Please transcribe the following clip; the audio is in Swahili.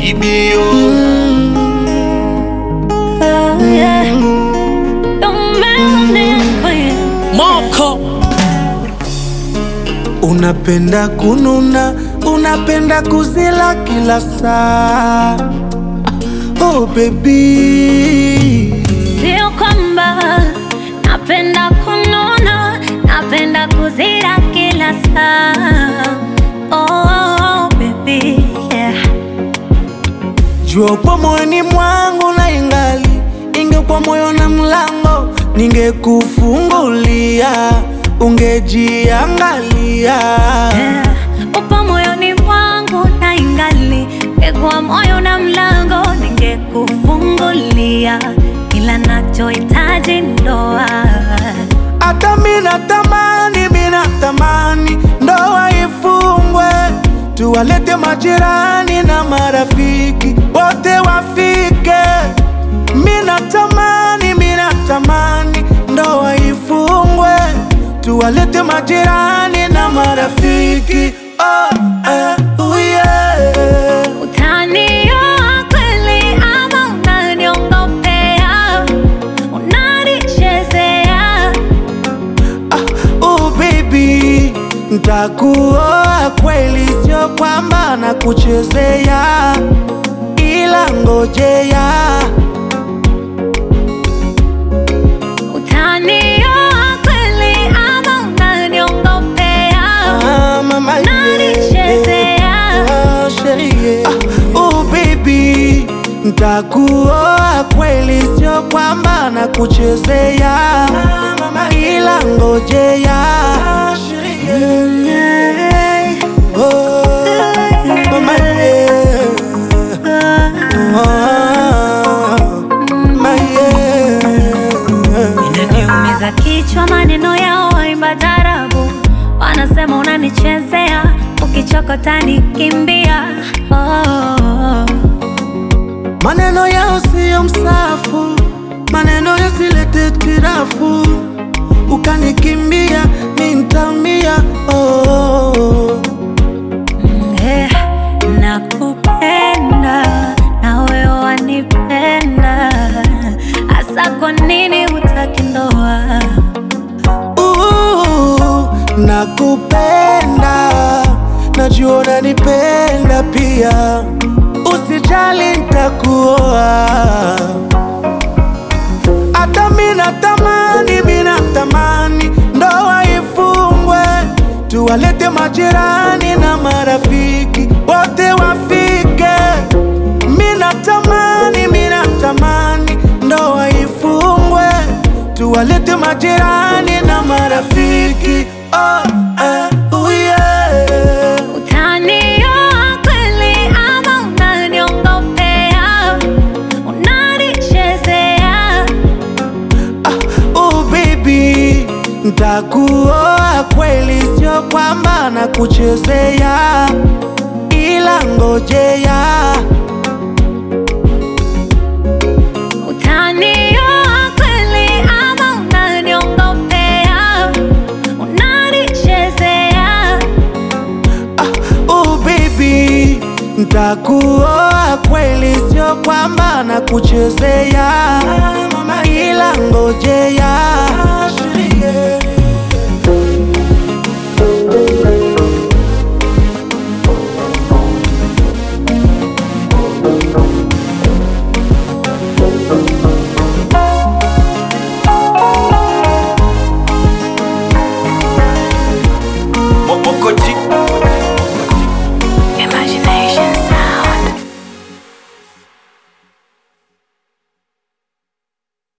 baby oh. Oh, yeah. The melanin queen. Moko Unapenda kununa, unapenda kuzila kila saa. Oh baby, Sio kwamba napenda kununa, napenda kuzira kila saa. Oh, baby, yeah. jua upo moyoni mwangu na ingali ingekuwa moyo na mlango, ningekufungulia ungejiangalia. Yeah. Upo moyoni mwangu na ingali ngekuwa moyo na mlango ningekufungulia, ila nachohitaji ndoa. Hata mina tamani, mina tamani ndoa ifungwe, tuwalete majirani na marafiki wote wafike. Mina tamani, mina tamani ndoa ifungwe, tuwalete majirani na marafiki oh, eh, oh yeah. Utanioa kweli ama unaniongopea? Unanichezea? Oh baby, ntakuoa kweli, sio kwamba nakuchezea, ila ngojea Utanioa kweli ama unaniongopea? Ah, mama, yeah. Unanichezea? Ah, sherie. Ah, oh baby, ntakuoa kweli, sio kwamba nakuchezea, ila ngojea Yeah. Oh, mama, yeah. Inaniumiza kichwa maneno yao waimba tarabu, wanasema unanichezea, ukichokota nikimbia. Oh, Maneno yao siyo msafu, maneno yasilete tirafu, ukanikimbia mi ntaumia. Oh, eh, nakupenda na wewe wanipenda, hasa kwa nini hutaki ndoa? uh, nakupenda, najua unanipenda pia, usijali ntakuoa. Hata mina tamani, mina tamani ndoa ifungwe, tuwalete majirani na marafiki wote wafike. Mina tamani, mina tamani ndoa ifungwe, tuwalete majirani na marafiki oh, eh, oh yeah. Utanioa kweli ama unaniongopea? Unanichezea? Oh baby, ntakuoa kweli, sio kwamba nakuchezea, ila ngojea Utanioa kweli ama unaniongopea? Unanichezea? Oh baby, ntakuoa kweli, sio kwamba nakuchezea, ila ngojea